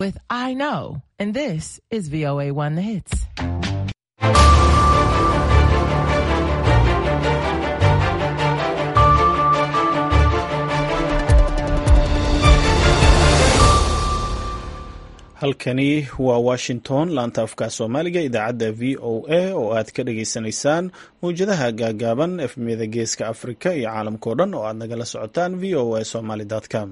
with I Know, and this is VOA One The Hits. halkani waa washington laanta afka soomaaliga idaacadda v o a oo aad ka dhageysanaysaan mawjadaha gaagaaban efmiyada geeska afrika iyo caalamkao dhan oo aad nagala socotaan v o a somaly com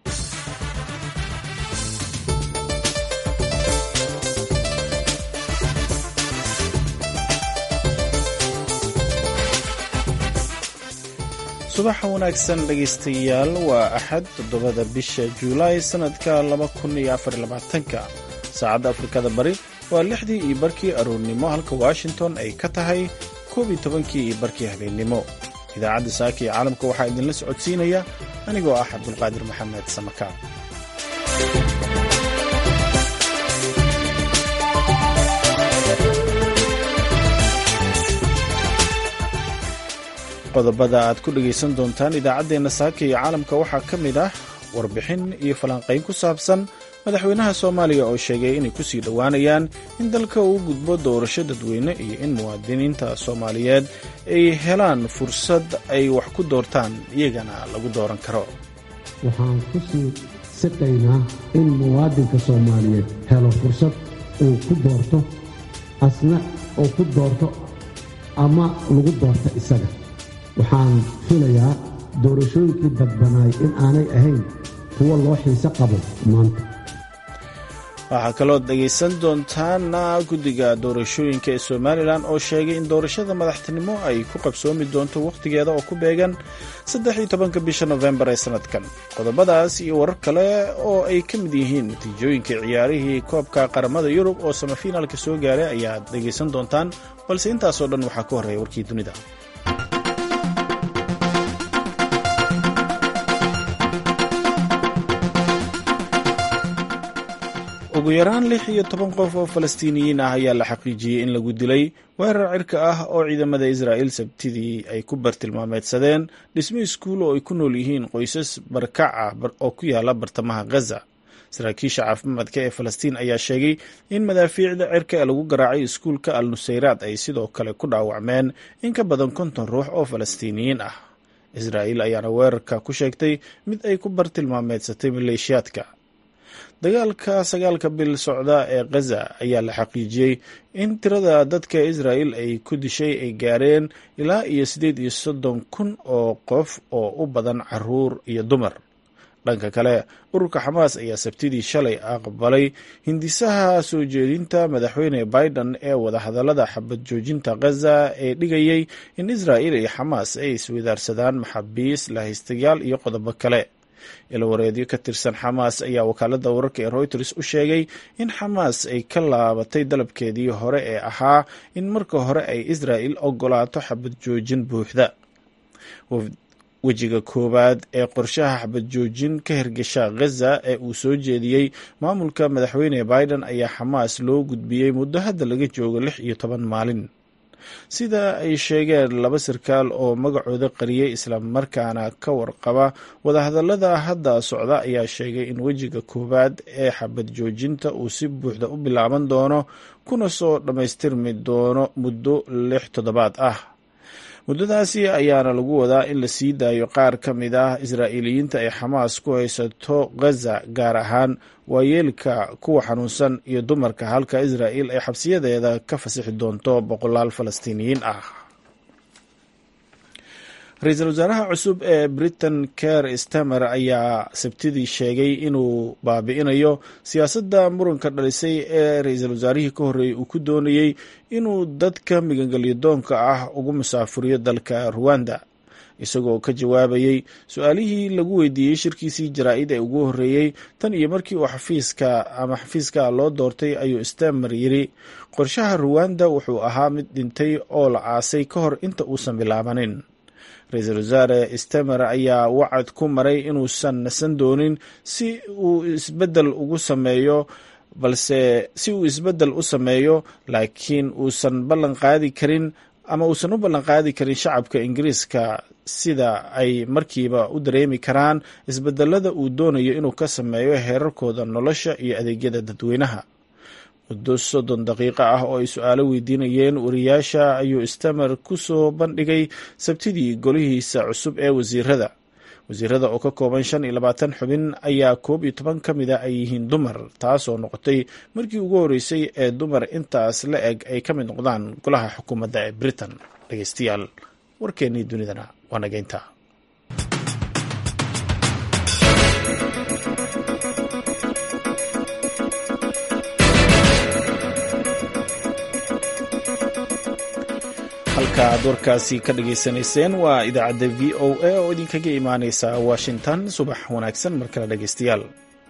subaxa wanaagsan dhegaystayaal waa axad toddobada bisha juulaay sannadka laba kun iyo afar labaatanka saacadda afrikada bari waa lixdii iyo barkii aroornimo halka washington ay ka tahay koob iyo tobankii iyo barkii habeennimo idaacadda saaka iyo caalamka waxaa idinla socodsiinaya anigoo ah cabdulqaadir maxamed samakaan qodobada aad ku dhegaysan doontaan idaacaddeenna saaka iyo caalamka waxaa ka mid ah warbixin iyo falanqayn ku saabsan madaxweynaha soomaaliya oo sheegay inay ku sii dhowaanayaan in dalka uu gudbo doorasho dadweyne iyo in muwaadiniinta soomaaliyeed ay helaan fursad ay wax ku doortaan iyagana lagu dooran karo waxaan ku sii siqaynaa in muwaadinka soomaaliyeed helo fursad uu ku doorto asna uu ku doorto ama lagu doorto isaga waxaan filayaa doorashooyinkii dadbanaay in aanay ahayn kuwo loo xiise qabo maanta waxaa kalood dhegaysan doontaana guddiga doorashooyinka ee somalilan oo sheegay in doorashada madaxtinimo ay ku qabsoomi doonto wakhtigeeda oo ku beegan saddex iyo tobanka bisha nofembar ee sannadkan qodobadaas iyo warar kale oo ay ka mid yihiin natiijooyinka ciyaarihii koobka qaramada yurub oo samafinaalka soo gaaray ayaad dhegaysan doontaan balse intaasoo dhan waxaa ka horreeya warkii dunida ugu yaraan lix iyo toban qof oo falastiiniyiin ah ayaa la xaqiijiyey in lagu dilay weerar cirka ah oo ciidamada israa'il sabtidii ay ku bartilmaameedsadeen dhismo iskuul oo ay ku nool yihiin qoysas barkac ah oo ku yaala bartamaha ghaza saraakiisha caafimaadka ee falastiin ayaa sheegay in madaafiicda cirka ee lagu garaacay iskuulka al nusayraad ay sidoo kale ku dhaawacmeen in ka badan konton ruux oo falastiiniyiin ah israa'iil ayaana weerarka ku sheegtay mid ay ku bartilmaameedsatay maleeshiyaadka dagaalka sagaalka bil socda ee khaza ayaa la xaqiijiyey in tirada dadka israa'il ay ku dishay ay gaareen ilaa iyo siddeed iyo soddon kun oo qof oo u badan caruur iyo dumar dhanka kale ururka xamaas ayaa sabtidii shalay aqbalay hindisaha soo jeedinta madaxweyne biden ee wadahadallada xabad joojinta khaza ee dhigayay in israa'il iyo xamaas ay iswadaarsadaan maxaabiis lahaystayaal iyo qodobo kale ilawareedyo ka tirsan xamaas ayaa wakaaladda wararka ee reuters u sheegay in xamaas ay ka laabatay dalabkeedii hore ee ahaa in marka hore ay israa'il ogolaato xabad joojin buuxda wejiga koowaad ee qorshaha xabad joojin ka hirgasha khaza ee uu soo jeediyey maamulka madaxweyne biden ayaa xamaas loo gudbiyey muddo hadda laga joogo lix iyo toban maalin sida ay sheegeen laba sarkaal oo magacooda qariyey islamarkaana ka warqaba wadahadallada hadda socda ayaa sheegay in wejiga koowaad ee xabad joojinta uu si buuxda u bilaaban doono kuna soo dhammaystirmi doono muddo lix toddobaad ah muddadaasi ayaana lagu wadaa in la sii daayo qaar ka mid ah israa'iiliyiinta ay xamaas ku haysato khaza gaar ahaan waayeelka kuwa xanuunsan iyo dumarka halka israa'il ay xabsiyadeeda ka fasixi doonto boqolaal falastiiniyiin ah ra-iisul wasaaraha cusub ee britain ker stamer ayaa sabtidii sheegay inuu baabi'inayo siyaasadda muranka dhalisay ee ra-iisul wasaarihii ka horreeyey uu ku doonayey inuu dadka migangelyadoonka ah ugu musaafuriyo dalka ruwanda isagoo ka jawaabayey su-aalihii lagu weydiiyey shirkiisii jaraa-id ee ugu horreeyey tan iyo markii uu xafiiska ama xafiiska loo doortay ayuu stamer yiri qorshaha ruwanda wuxuu ahaa mid dhintay oo la aasay ka hor inta uusan bilaabanin ra-iisul wasaare stemer ayaa wacad ku maray inuusan nasan doonin si uu isbedel ugu sameeyo balse si uu isbeddel u sameeyo laakiin uusan ballan qaadi karin ama uusan u ballanqaadi karin shacabka ingiriiska sida ay markiiba u dareemi karaan isbedelada uu doonayo inuu ka sameeyo heerarkooda nolosha iyo adeegyada dadweynaha muddo soddon daqiiqo ah oo ay su-aalo weydiinayeen wariyaasha ayuu stamer ku soo bandhigay sabtidii golihiisa cusub ee wasiirada wasiirada oo ka kooban shan iyo labaatan xubin ayaa koob iyo toban ka mida ay yihiin dumar taasoo noqotay markii ugu horreysay ee dumar intaas la eg ay ka mid noqdaan golaha xukuumadda ee britain dhegeystayaal warkeennii dunidana waa nageynta halka aad warkaasi ka dhageysanayseen waa idaacadda v o a oo idinkaga imaaneysa washington subax wanaagsan mar kale dhegeystayaal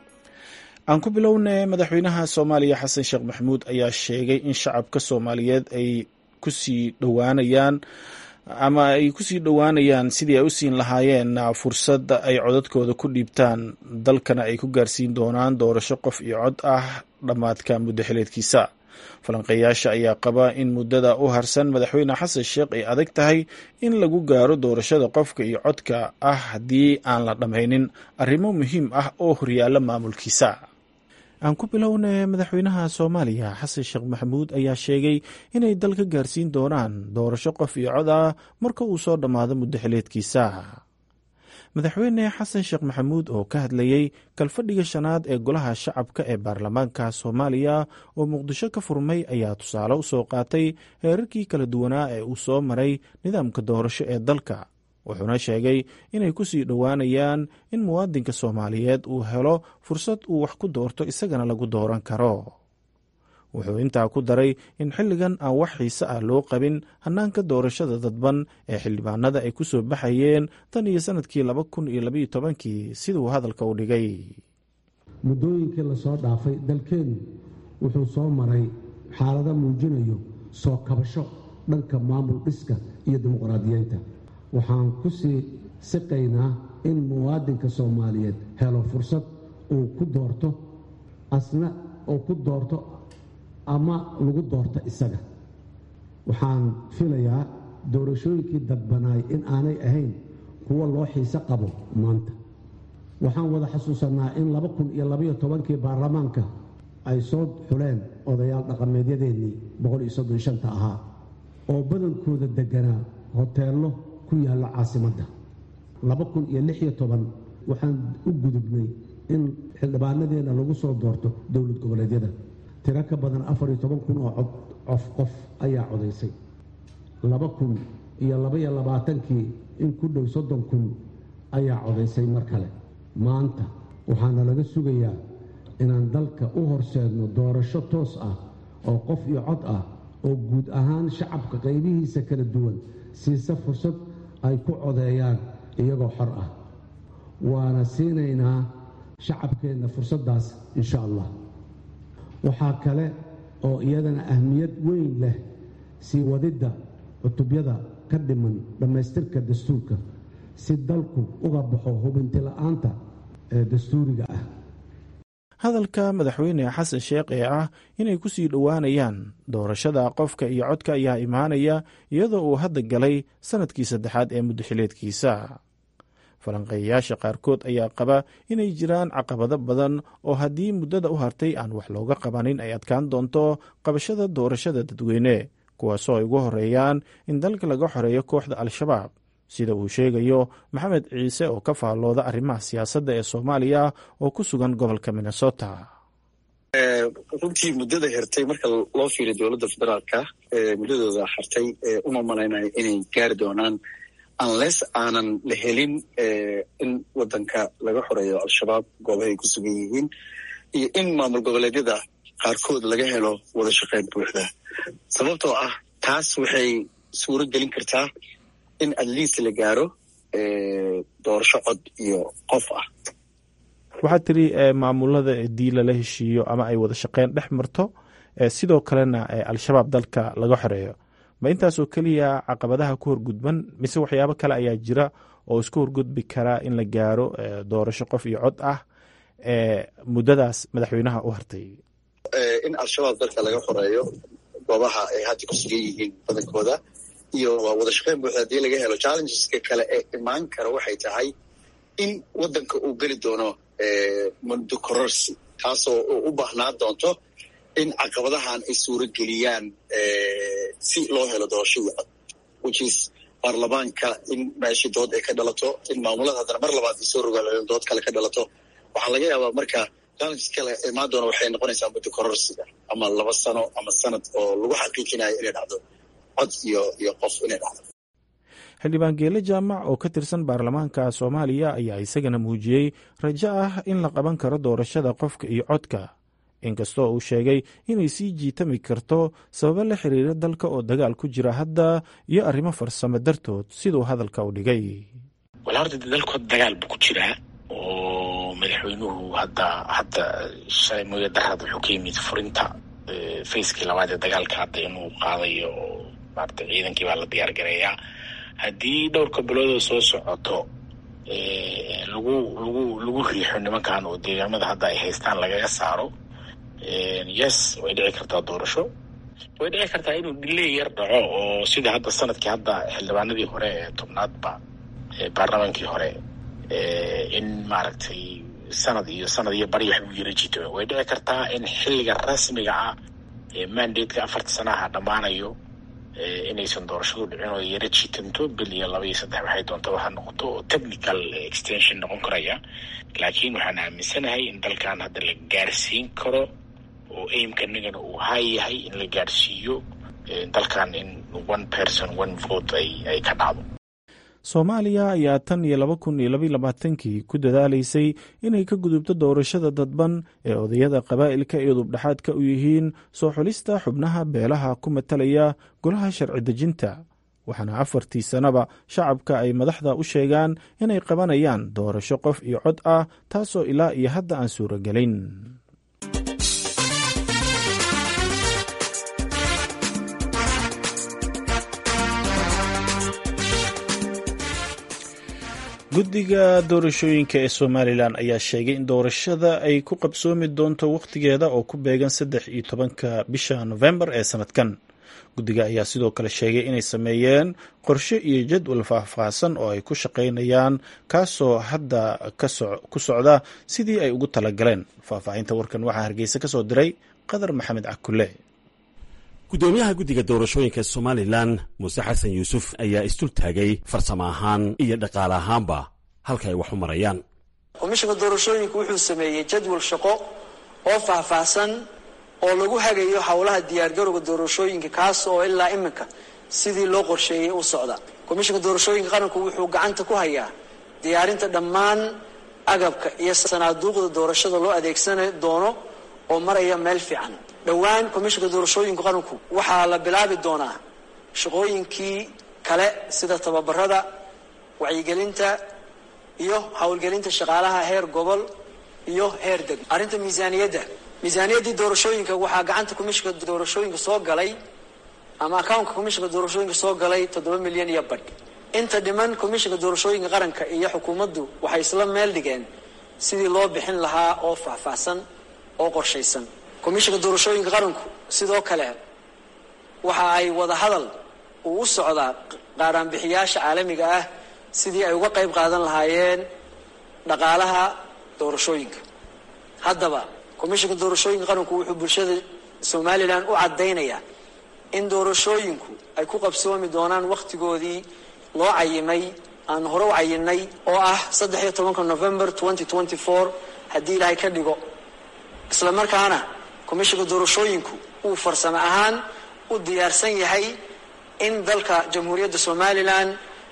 aan ku bilownay madaxweynaha soomaaliya xasan sheekh maxamuud ayaa sheegay in shacabka soomaaliyeed ay kusii dhowaanayaan ama ay kusii dhowaanayaan sidii ay u siin lahaayeen fursad ay codadkooda ku dhiibtaan dalkana ay ku gaarsiin doonaan doorasho qof iyo cod ah dhammaadka muddo xileedkiisa falanqeeyaasha ayaa qaba in muddada u harsan madaxweyne xasan sheekh ay adag tahay in lagu gaaro doorashada qofka iyo codka ah haddii aan la dhammaynin arrimo muhiim ah oo horyaalla maamulkiisa aan ku bilowna madaxweynaha soomaaliya xasan sheekh maxamuud ayaa sheegay inay dalka gaarsiin doonaan doorasho qof iyo cod ah marka uu soo dhammaado muddo xileedkiisa madaxweyne xasan sheekh maxamuud oo ka hadlayey kalfadhiga shanaad ee golaha shacabka ee baarlamaanka soomaaliya oo muqdisho ka furmay ayaa tusaale u soo qaatay heerarkii kala duwanaa ee uu soo maray nidaamka doorasho ee dalka wuxuuna sheegay inay ku sii dhowaanayaan in muwaadinka soomaaliyeed uu helo fursad uu wax ku doorto isagana lagu dooran karo wuxuu intaa ku daray in xilligan aan wax xiise ah loo qabin hannaanka doorashada dadban ee xildhibaanada ay ku soo baxayeen tan iyo sannadkii laba kun iyo labaiyo tobankii siduu hadalka u dhigay muddooyinkii lasoo dhaafay dalkeennu wuxuu soo maray xaalado muujinayo soo kabasho dhanka maamul dhiska iyo dimuqraadiyeynta waxaan ku sii siqaynaa in muwaadinka soomaaliyeed helo fursad uu ku doorto asna uu ku doorto ama lagu doorto isaga waxaan filayaa doorashooyinkii dadbanaay in aanay ahayn kuwo loo xiise qabo maanta waxaan wada xasuusannaa in laba kun iyo labaiyo tobankii baarlamaanka ay soo xuleen odayaal dhaqameedyadeennii boqol iyo soddon shanta ahaa oo badankooda degganaa hoteello ku yaalla caasimadda laba kun iyo lix iyo toban waxaan u gudubnay in xildhibaanadeenna lagu soo doorto dowlad goboleedyada tiro ka badan afar iyo toban kun oo cod cof qof ayaa codaysay laba kun iyo labaiyo labaatankii in ku dhow soddon kun ayaa codaysay mar kale maanta waxaana laga sugayaa inaan dalka u horseedno doorasho toos ah oo qof iyo cod ah oo guud ahaan shacabka qaybihiisa kala duwan siisa fursad ay ku codeeyaan iyagoo xor ah waana siinaynaa shacabkeenna fursaddaas insha allah waxaa kale oo iyadana ahmiyad weyn leh sii wadidda cutubyada ka dhiman dhammaystirka dastuurka si dalku uga baxo hubintila'aanta ee dastuuriga ah hadalka madaxweyne xasan sheekh ee ah inay ku sii dhowaanayaan doorashada qofka iyo codka ayaa imaanaya iyadoo uu hadda galay sannadkii saddexaad ee muddaxileedkiisa falanqeeyayaasha qaarkood ayaa qaba inay jiraan caqabado badan oo haddii muddada u hartay aan wax looga qabanin ay adkaan doonto qabashada doorashada dadweyne kuwaasoo ay ugu horeeyaan in dalka laga xoreeyo kooxda al-shabaab sida uu sheegayo maxamed ciise oo ka faallooda arrimaha siyaasadda ee soomaaliya oo ku sugan gobolka minnesota runtii muddada hertay marka loo fiiriyo dowladda federaalka muddadooda hartay uma malaynayo inay gaari doonaan unless aanan la helin in wadanka laga xoreeyo al-shabaab goobahay ku sugan yihiin iyo in maamul goboleedyada qaarkood laga helo wada shaqeyn buuxda sababtoo ah taas waxay suuro gelin kartaa in at least la gaaro doorasho cod iyo qof ah waxaad tiri maamulada dii lala heshiiyo ama ay wada shaqeyn dhex marto sidoo kalena al-shabaab dalka laga xoreeyo ma intaasoo keliya caqabadaha ku horgudban mise waxyaabo kale ayaa jira oo isku horgudbi karaa in la gaaro doorasho qof iyo cod ah muddadaas madaxweynaha u hartay in al-shabaab dalka laga xoreeyo goobaha ay hadda ku sugan yihiin badankooda iyo wada shaqeyn buuxda haddii laga helo challengeska kale ee imaan kara waxay tahay in waddanka uu geli doono mundo cororsi taasoo u baahnaan doonto in caqabadahan ay suuro geliyaan si loo helo doorashadii cod which is baarlamaanka in meeshii dood ay ka dhalato in maamulada haddana mar labaad ay soo rogaal dood kale ka dhalato waxaa laga yaabaa marka challenges kale imaan doona waxay noqonaysaa muddo kororsiga ama laba sano ama sanad oo lagu xaqiijinayo inay dhacdo cod iyo iyo qof inay dhacdo xildhibaan geele jaamac oo ka tirsan baarlamaanka soomaaliya ayaa isagana muujiyey rajo ah in la qaban karo doorashada qofka iyo codka inkastoo uu sheegay inay sii jiitami karto sababo la xiriira dalka oo dagaal ku jira hadda iyo arrimo farsamo dartood siduu hadalka u dhigay wala horta dalkood dagaal buu ku jiraa oo madaxweynuhu hadda hadda shalay mooya darad wuxuu ka yimid furinta facekii labaad ee dagaalka hadda inuu qaadayo oo maarata ciidankii baa la diyaar gareeyaa haddii dhowrka biloodoo soo socoto lagu lagu lagu riixo nimankan oo deegaamada hadda ay haystaan lagaga saaro yes way dhici kartaa doorasho way dhici kartaa inuu diley yar dhaco oo sida hadda sanadkii hadda xildhibaanadii hore ee tobnaadba baarlamaankii hore in maaragtay sanad iyo sanad iyo bari wax u yara jito way dhici kartaa in xilliga rasmiga ah ee mandateka afarta sanaha dhammaanayo inaysan doorashadu dhicin oo yara jiitanto bil iyo laba iyo saddex waxay doonta waxa noqoto oo technical extension noqon karaya laakiin waxaan aaminsanahay in dalkan hadda la gaarsiin karo oo aimka nagana uu hay yahay in la gaarsiiyo dalkan in one person one vote ay ay ka dhacdo soomaaliya ayaa tan iyo laba kun iyo labaiy labaatankii ku dadaalaysay inay ka gudubto doorashada dadban ee odayada qabaa'ilka iyo dubdhexaadka u yihiin soo xulista xubnaha beelaha ku matalaya golaha sharci dejinta waxaana afartii sannaba shacabka ay madaxda u sheegaan inay qabanayaan doorasho qof iyo cod ah taasoo ilaa iyo hadda aan suuragelin guddiga doorashooyinka ee somalilan ayaa sheegay in doorashada ay ku qabsoomi doonto wakhtigeeda oo ku beegan saddex iyo tobanka bisha nofembar ee sanadkan guddiga ayaa sidoo kale sheegay inay sameeyeen qorshe iyo jadwal faahfaahsan oo ay ku shaqaynayaan kaasoo hadda ku socda sidii ay ugu talagaleen faahfaahinta warkan waxaa hargeysa ka soo diray qadar maxamed cakule gudoomiyaha guddiga doorashooyinka somalilan muuse xasan yuusuf ayaa isdultaagay farsamo ahaan iyo dhaqaale ahaanba halka ay wax u marayaan komishinka doorashooyinka wuxuu sameeyey jadwal shaqo oo faahfaahsan oo lagu hagayo howlaha diyaargarowga doorashooyinka kaas oo ilaa iminka sidii loo qorsheeyey u socda komishinka doorashooyinka qaranku wuxuu gacanta ku hayaa diyaarinta dhammaan agabka iyo sanaaduuqda doorashada loo adeegsan doono oo maraya meel fiican dhowaan komishinka doorashooyinka qaranku waxaa la bilaabi doonaa shaqooyinkii kale sida tababarada wacyigelinta iyo howlgelinta shaqaalaha heer gobol iyo heer deg arrinta miisaaniyadda miisaaniyaddii doorashooyinka waxaa gacanta komishinka doorashooyinka soo galay ama accountka komishinka doorashooyinka soo galay toddoba milyan iyo badh inta dhiman komishinka doorashooyinka qaranka iyo xukuumaddu waxay isla meel dhigeen sidii loo bixin lahaa oo faahfaahsan oo qorshaysan komishinka doorashooyinka qaranku sidoo kale waxa ay wada hadal uu u socdaa qaaraanbixiyaasha caalamiga ah sidii ay uga qayb qaadan lahaayeen dhaqaalaha doorashooyinka haddaba komishinka doorashooyinka qaranku wuxuu bulshada somalilan u caddaynayaa in doorashooyinku ay ku qabsoomi doonaan wakhtigoodii loo cayimay aan hore u cayinay oo ah saddex iyo tobanka november twenty twenty four haddii ilaahay ka dhigo isla markaana komishinka doorashooyinku uu farsamo ahaan u diyaarsan yahay in dalka jamhuuriyadda somalilan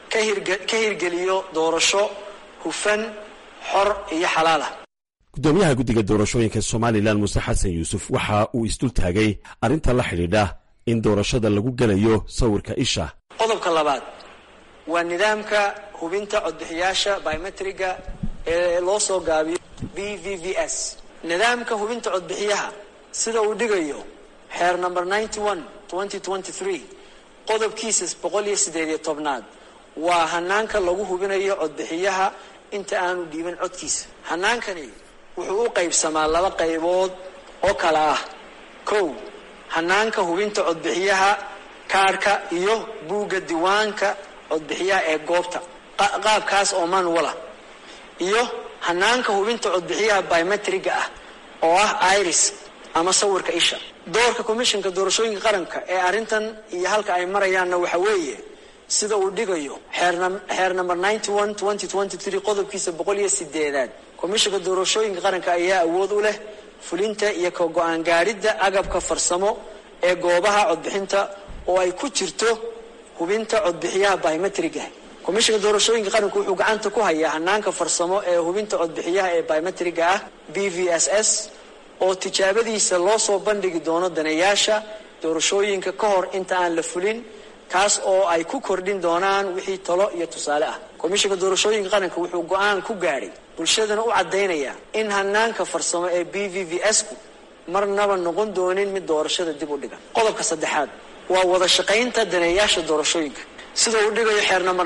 ka hirgeliyo doorasho hufan xor iyo xalaalah gudoomiyaha guddiga doorashooyinka somalilan muuse xasan yuusuf waxa uu isdultaagay arrinta la xidhiidha in doorashada lagu gelayo sawirka isha qodobka labaad waa nidaamka hubinta codbixiyaasha biometriga ee loo soo gaabiyo b v v s nidaamka hubinta codbixiyaha sida uu dhigayo xeer number ninety one twenty twenty three qodobkiisa boqol iyo siddeed iyo tobnaad waa hanaanka lagu hubinayo codbixiyaha inta aanu dhiiban codkiisa hanaankani wuxuu u qaybsamaa laba qaybood oo kala ah kow hanaanka hubinta codbixiyaha kaarhka iyo buugga diiwaanka codbixiyaha ee goobta qaabkaas oo manuala iyo hanaanka hubinta codbixiyaha biometriga ah oo ah iris ama sawirka isha doorka commissionka doorashooyinka qaranka ee arrintan iyo halka ay marayaanna waxa weeye sida uu dhigayo xeer number qodobkiisa boqol iyo sideedaad commissionka doorashooyinka qaranka ayaa awood u leh fulinta iyo ka go-aan gaadhidda agabka farsamo ee goobaha codbixinta oo ay ku jirto hubinta codbixiyaha biometriga commissionka doorashooyinka qaranku wuxuu gacanta ku hayaa hanaanka farsamo ee hubinta codbixiyaha ee biometriga ah b v s s oo tijaabadiisa loo soo bandhigi doono daneeyaasha doorashooyinka ka hor inta aan la fulin kaas oo ay ku kordhin doonaan wixii talo iyo tusaale ah komishinka doorashooyinka qaranka wuxuu go-aan ku gaadhay bulshadana u caddaynaya in hanaanka farsamo ee b v v s ku marnaba noqon doonin mid doorashada dib u dhiga qodobka saddexaad waa wada shaqaynta daneeyaasha doorashooyinka sida uu dhigayo xeer number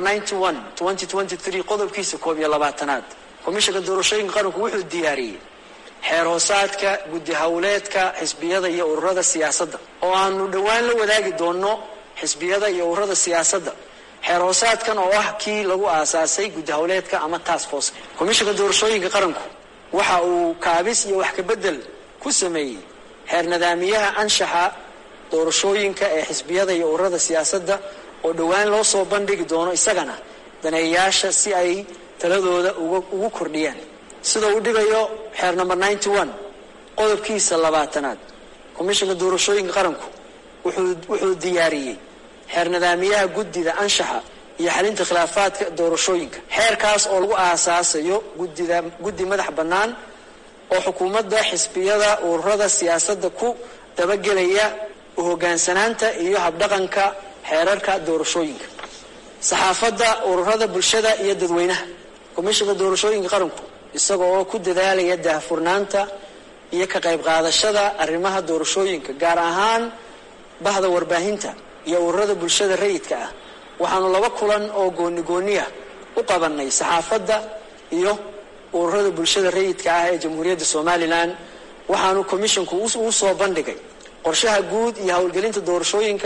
qodobkiisa koob iyo labaatanaad komishinka doorashooyinka qaranku wuxuu diyaariyey xeer hoosaadka guddi howleedka xisbiyada iyo ururada siyaasadda oo aanu dhowaan la wadaagi doono xisbiyada iyo ururada siyaasadda xeer hoosaadkan oo ah kii lagu aasaasay guddi howleedka ama task force komishinka doorashooyinka qaranku waxa uu kaabis iyo wax kabedel ku sameeyey xeer nadaamiyaha anshaxa doorashooyinka ee xisbiyada iyo ururada siyaasadda oo dhowaan loo soo bandhigi doono isagana daneeyaasha si ay taladooda ugu kordhiyaan sida uu dhigayo xeer number qodobkiisa labaatanaad komishinka doorashooyinka qaranku wuxuu diyaariyey xeer nadaamiyaha guddida anshaxa iyo xalinta khilaafaadka doorashooyinka xeerkaas oo lagu aasaasayo gudida guddi madax bannaan oo xukuumadda xisbiyada ururada siyaasadda ku dabagelaya u hogaansanaanta iyo habdhaqanka xeerarka doorashooyinka saxaafadda ururada bulshada iyo dadweynaha komishinka doorashooyinka qaranku isaga oo ku dadaalaya daahfurnaanta iyo ka qayb qaadashada arrimaha doorashooyinka gaar ahaan bahda warbaahinta iyo ururada bulshada rayidka ah waxaanu laba kulan oo gooni gooniya u qabanay saxaafadda iyo ururada bulshada rayidka ah ee jamhuuriyadda somalilan waxaanu komishinku uu soo bandhigay qorshaha guud iyo howlgelinta doorashooyinka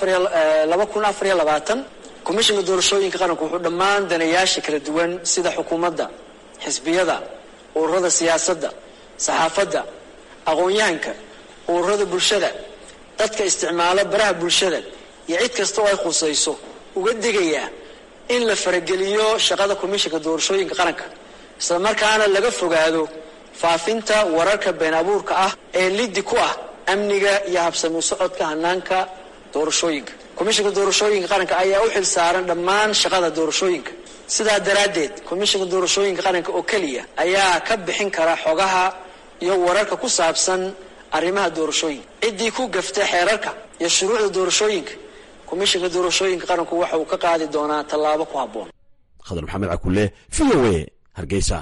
komishinka doorashooyinka qaranku wuxuu dhammaan danayaasha kala duwan sida xukuumadda xisbiyada ururada siyaasadda saxaafadda aqoon-yahanka ururada bulshada dadka isticmaalo baraha bulshada iyo cid kasta oo ay khusayso uga digayaa in la farageliyo shaqada komishinka doorashooyinka qaranka isla markaana laga fogaado faafinta wararka been abuurka ah ee liddi ku ah amniga iyo habsami socodka hanaanka doorashooyinka komishinka doorashooyinka qaranka ayaa u xil saaran dhammaan shaqada doorashooyinka sidaa daraaddeed komishinka doorashooyinka qaranka oo keliya ayaa ka bixin kara xogaha iyo wararka ku saabsan arrimaha doorashooyinka ciddii ku gafta xeerarka iyo shuruucda doorashooyinka komishinka doorashooyinka qaranku waxa uu ka qaadi doonaa tallaabo ku habboon khadar maxamed cakule v o a hargeysa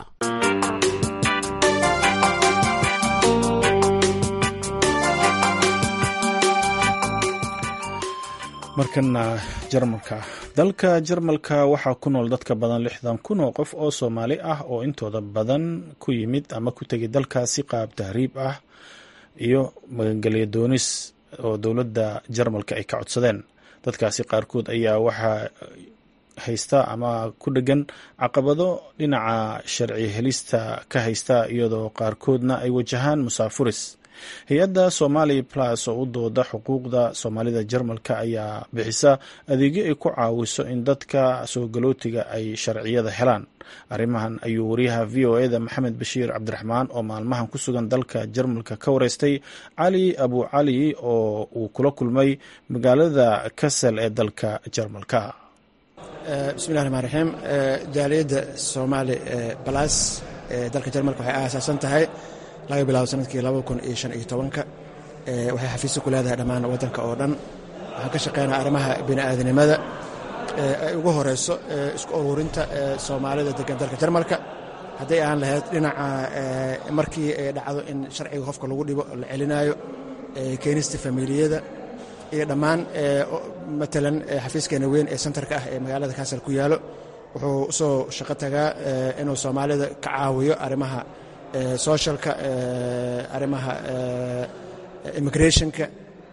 markana jarmalka dalka jarmalka waxaa ku nool dadka badan lixdan kun oo qof oo soomaali ah oo intooda badan ku yimid ama ku tegay dalkaasi qaab tahriib ah iyo magangelya doonis oo dowladda jarmalka ay ka codsadeen dadkaasi qaarkood ayaa waxaa haysta ama ku dhegan caqabado dhinaca sharci helista ka haysta iyadoo qaarkoodna ay wajahaan musaafuris hay-adda somali plus oo u dooda xuquuqda soomaalida jarmalka ayaa bixisa adeegyo ay ku caawiso in dadka soo galootiga ay sharciyada helaan arrimahan ayuu wariyaha v o eda maxamed bashiir cabdiraxmaan oo maalmahan ku sugan dalka jarmalka ka wareystay cali abu cali oo uu kula kulmay magaalada kasel ee dalka jarmalka bismillahi raxmaan raxiim jaaliyadda soomaali balas ee dalka jarmalka waxay aasaasan tahay laga bilaabo sanadkii laba kun iyo shan iyo tobanka waxay xafiisyo ku leedahay dhammaan waddanka oo dhan waxaan ka shaqeynaa arrimaha bini'aadanimada ay ugu horeyso isku ururinta soomaalida degan dalka jarmalka hadday aan lahayd dhinaca markii ay dhacdo in sharciga qofka lagu dhibo la celinaayo keenista familiyada iyo dhammaan matalan xafiiskeena weyn ee sentarka ah ee magaalada kaasal ku yaalo wuxuu usoo shaqo tagaa inuu soomaalida ka caawiyo arrimaha socialka arrimaha immigrationka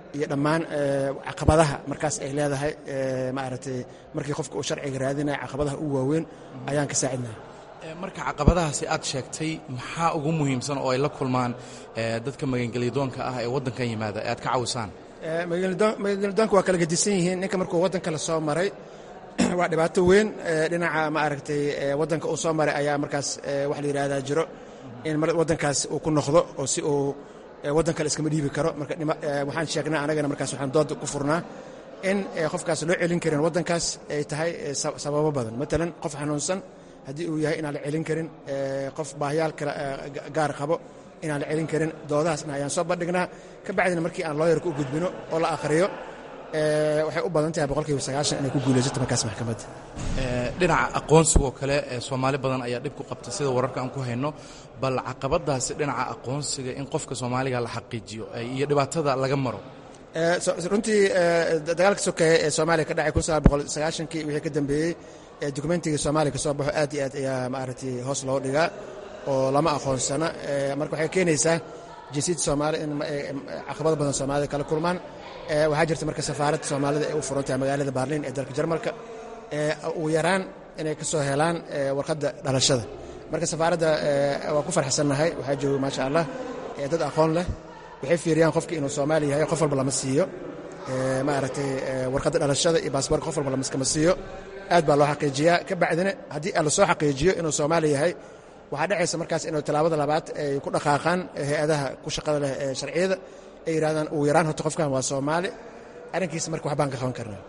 iyo dhammaan caqabadaha markaas ay leedahay maaragtay markii qofka uu sharciga raadinaya caqabadaha u waaweyn ayaan ka saacidnaa marka caqabadahaasi aad sheegtay maxaa ugu muhiimsan oo ay la kulmaan dadka magangelyadoonka ah ee waddankan yimaada ee aad ka cawisaan magangelyadoonka waa kala gedisan yihiin ninka markuu waddanka la soo maray waa dhibaato weyn dhinaca maaragtay waddanka uu soo maray ayaa markaas wax la yidhaahdaa jiro in waddankaas uu ku noqdo oo si uu waddan kale iskama dhiibi karo marka waxaan sheegnaa anagana markaas waxaan dooda ku furnaa in qofkaas loo celin karin waddankaas ay tahay sababo badan matalan qof xanuunsan haddii uu yahay inaan la celin karin qof baahyaal kale gaar qabo inaan la celin karin doodahaasna ayaan soo bandhignaa ka bacdina markii aan looyarka u gudbino oo la akhriyo waxay u badan tahay boqolkiiba sagaashan inay ku guulaysato markaas maxkamadda dhinaca aqoonsigoo kale soomaali badan ayaa dhib ku qabta sida wararka aan ku hayno bal caqabadaasi dhinaca aqoonsiga in qofka soomaaliga la xaqiijiyo iyo dhibaatada laga maro runtii dagaalka sokeeye ee soomaaliya ka dhacay kun sagaal boqol sagaashankii wixii ka dambeeyey dokumentigii soomaaliya ka soo baxo aad iyo aad ayaa maaragtay hoos loo dhigaa oo lama aqoonsana marka waxay keenaysaa jinsiyadda soomaali in caqabado badan soomaalida kala kulmaan waxaa jirta marka safaaradda soomaalida ay u furan tahay magaalada baarliin ee dalka jarmalka ugu yaraan inay ka soo helaan warqadda dhalashada marka safaaradda waa ku farxsannahay waxaa jooga maasha allah dad aqoon leh waxay fiiriyaan qofki inuu soomaali yahay qof walba lama siiyo maaragtay warqadda dhalashada iyo baasboorka qof walba lamaskama siiyo aad baa loo xaqiijiyaa ka bacdina haddii la soo xaqiijiyo inuu soomaali yahay waxaa dhacaysa markaas inuu tallaabada labaad ay ku dhaqaaqaan hay-adaha ku shaqada leh ee sharciyada ay yidhahdaan ugu yaraan horta qofkan waa soomaali arrinkiisa marka wax baan ka qaban karnaa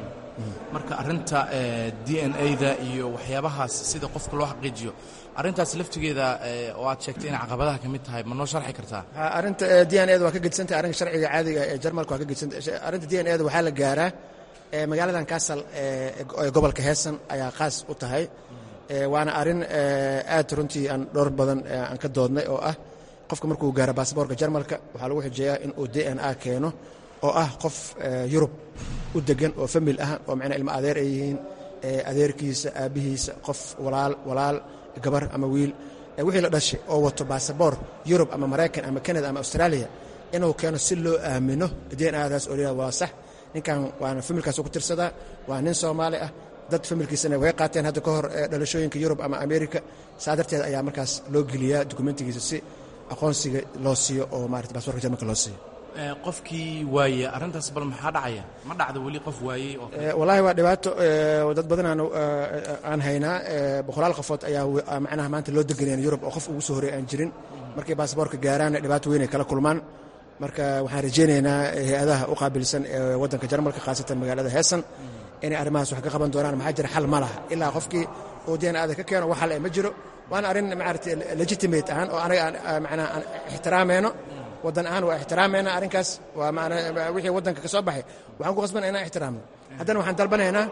marka arrinta d n a-da iyo waxyaabahaas sida qofka loo xaqiijiyo arrintaas laftigeeda oo aad sheegtay inay caqabadaha ka mid tahay ma noo sharxi kartaa arrinta d n a da waa ka gedsantahay arrinka sharciga caadiga ee jarmalka waa ka gedsantah arrinta d n a da waxaa la gaaraa magaaladan kaasal ee gobolka heesan ayaa qaas u tahay waana arrin aad runtii aan dhowr badan aan ka doodnay oo ah qofka markuu gaaro baasboorka jarmalka waxaa lagu xujeeyaa in uu d n a keeno oo ah qof yurub u degan oo famil ah oo macnaa ilmo adeer ay yihiin adeerkiisa aabbihiisa qof walaal walaal gabar ama wiil wixii la dhashay oo wato baasaboor yurub ama maraykan ama canada ama australia inuu keeno si loo aamino d n adaas oo waa sax ninkan waana familkaas ku tirsadaa waa nin soomaali ah dad familkiisana way qaateen hadda ka hor dhalashooyinka yurub ama america saa darteed ayaa markaas loo geliyaa dokumentigiisa si aqoonsiga loo siiyo oo maarata baasborka jarmalka loo siiyo qofkii waaye arrintaas bal maxaa dhacaya ma dhacda weli qof waayey oo wallaahi waa dhibaato dad badan aan aan haynaa boqolaal qofood ayaa macnaha maanta loo deganayaan yurub oo qof ugu soo horey aan jirin markay baasboorka gaaraanna dhibaato weyn ay kala kulmaan marka waxaan rajaynaynaa hay-adaha u qaabilsan ee waddanka jarmalka khaasatan magaalada heesan inay arrimahaas wax ka qaban doonaan maxaa jira xal ma laha ilaa qofkii uu deen aada ka keeno wax xal ma jiro waana arrin maaragtay legitimate ahaan oo anaga aan macnaa aan ixtiraamayno waddan ahaan waa ixtiraamayna arrinkaas waa macnaa wixii waddanka ka soo baxay waxaan ku qasbanaya inaan ixtiraamno haddana waxaan dalbanaynaa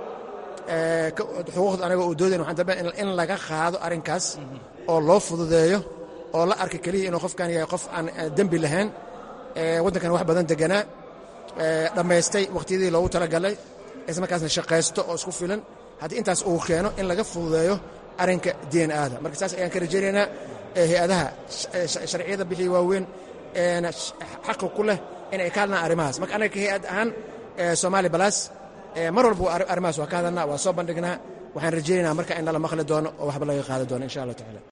xuquuqda anaga uu doodayn waxaan dalbanaya in laga qaado arrinkaas oo loo fududeeyo oo la arka keliya inuu qofkan yahay qof aan dembi lahayn waddankan wax badan deganaa dhammaystay wakhtiyadii loogu talagalay isla markaasna shaqaysto oo isku filan haddii intaas uu keeno in laga fududeeyo arrinka d n a da marka saas ayaan ka rajaynaynaa hay-adaha sharciyada bixii waaweyn xaqa ku leh inay ka hadlaan arrimahaas marka anaga hay-ad ahaan soomaali balas mar walba arrimahaas waa ka hadalnaa waa soo bandhignaa waxaan rajaynaynaa marka in nala maqli doono oo waxba laga qaadi doono insha allah tacala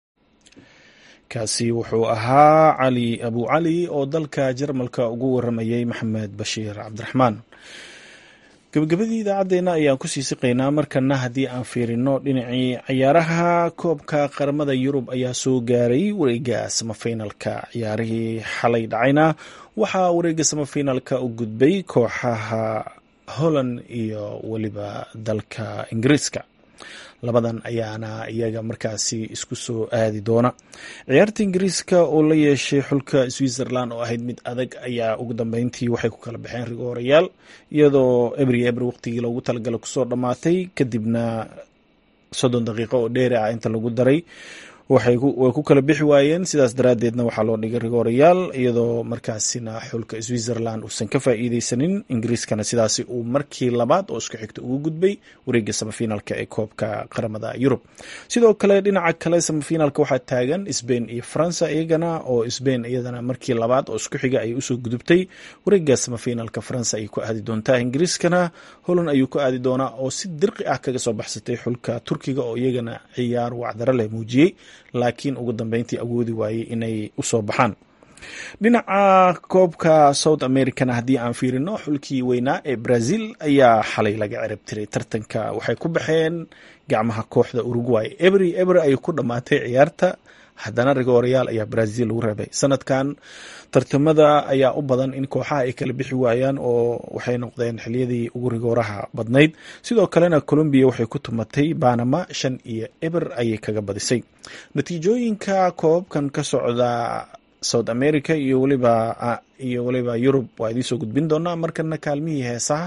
kaasi wuxuu ahaa cali abu cali oo dalka jarmalka ugu waramayey maxamed bashiir cabdiraxmaan gabagabadii idaacaddeenna ayaan kusii siqaynaa markana haddii aan fiirino dhinacii cayaaraha koobka qaramada yurub ayaa soo gaaray wareega samafinalka ciyaarihii xalay dhacayna waxaa wareega samafinalka u gudbay kooxaha holland iyo weliba dalka ingiriiska labadan ayaana iyaga markaasi isku soo aadi doona ciyaarta ingiriiska oo la yeeshay xulka switzerland oo ahayd mid adag ayaa ugu dambeyntii waxay ku kala baxeen rigoorayaal iyadoo ebri ebri waqtigii loogu talagala kusoo dhammaatay kadibna soddon daqiiqo oo dheeri ah inta lagu daray way ku kala bixi waayeen sidaas daraaddeedna waxaa loo dhigay rigoorayaal iyadoo markaasina xulka switzerland uusan ka faa'iideysanin ingiriiskana sidaasi uu markii labaad oo isku xigta ugu gudbay wareegga samafinaalka ee koobka qaramada yurub sidoo kale dhinaca kale samafinaalka waxaa taagan sbain iyo faransa iyagana oo sbain iyadana markii labaad oo isku xiga ay usoo gudubtay wareegga samafinaalka faransa ayay ku aadi doontaa ingiriiskana holand ayuu ku aadi doonaa oo si dirqi ah kaga soo baxsatay xulka turkiga oo iyagana ciyaar wacdaro leh muujiyey laakiin ugu dambeyntii awoodi waayey inay usoo baxaan dhinaca koobka south americana haddii aan fiirino xulkii weynaa ee brazil ayaa xalay laga cirab tiray tartanka waxay ku baxeen gacmaha kooxda uruguay ebri eber ayay ku dhammaatay ciyaarta haddana rigoorayaal ayaa brazil lagu reebay sanadkan tartamada ayaa u badan in kooxaha ay kala bixi waayaan oo waxay noqdeen xiliyadii ugu rigooraha badnayd sidoo kalena colombiya waxay ku tumatay banama shan iyo eber ayay kaga badisay natiijooyinka koobabkan ka socda south america iyo weliba iyo weliba yurub waa idiin soo gudbin doonaa markana kaalmihii heesaha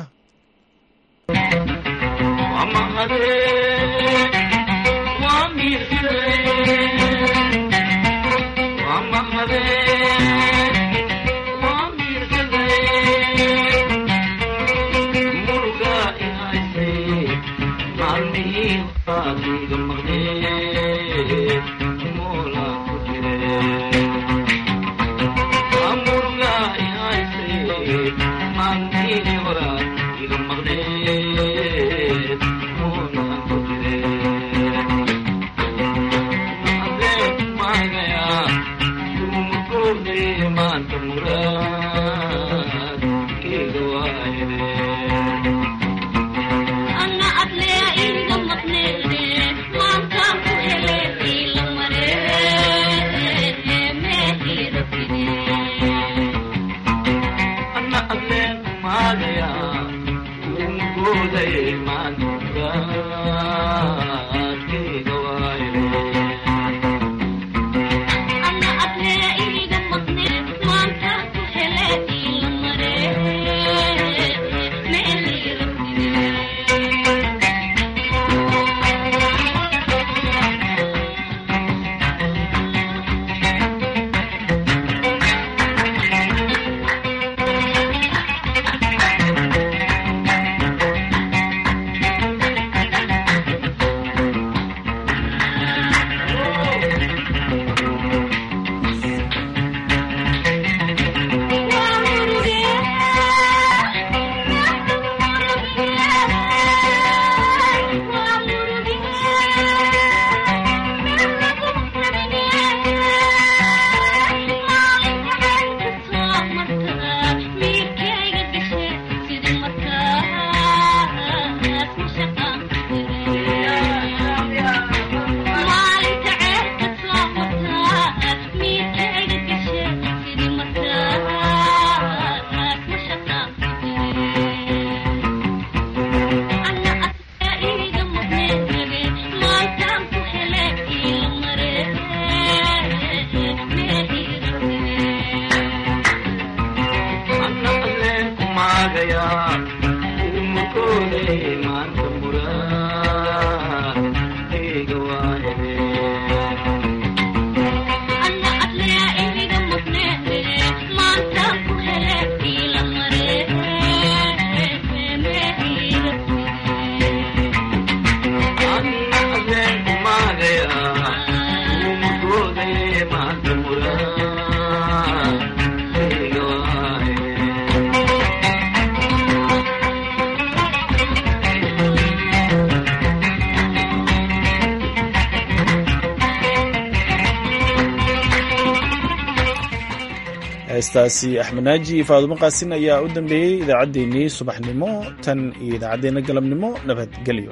heestaasi axmed naaji iyo faadumo qaasin ayaa u dambeeyey idaacaddeenii subaxnimo tan iyo idaacaddeenna galabnimo nabadgelyo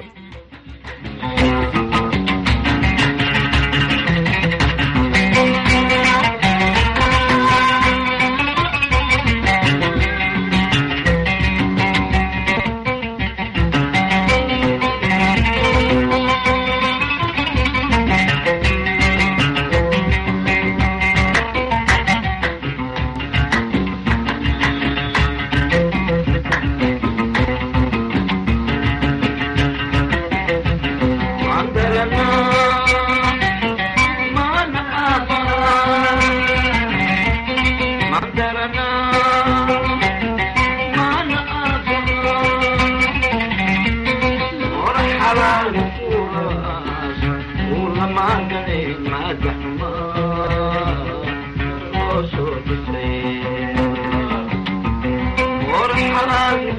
حرام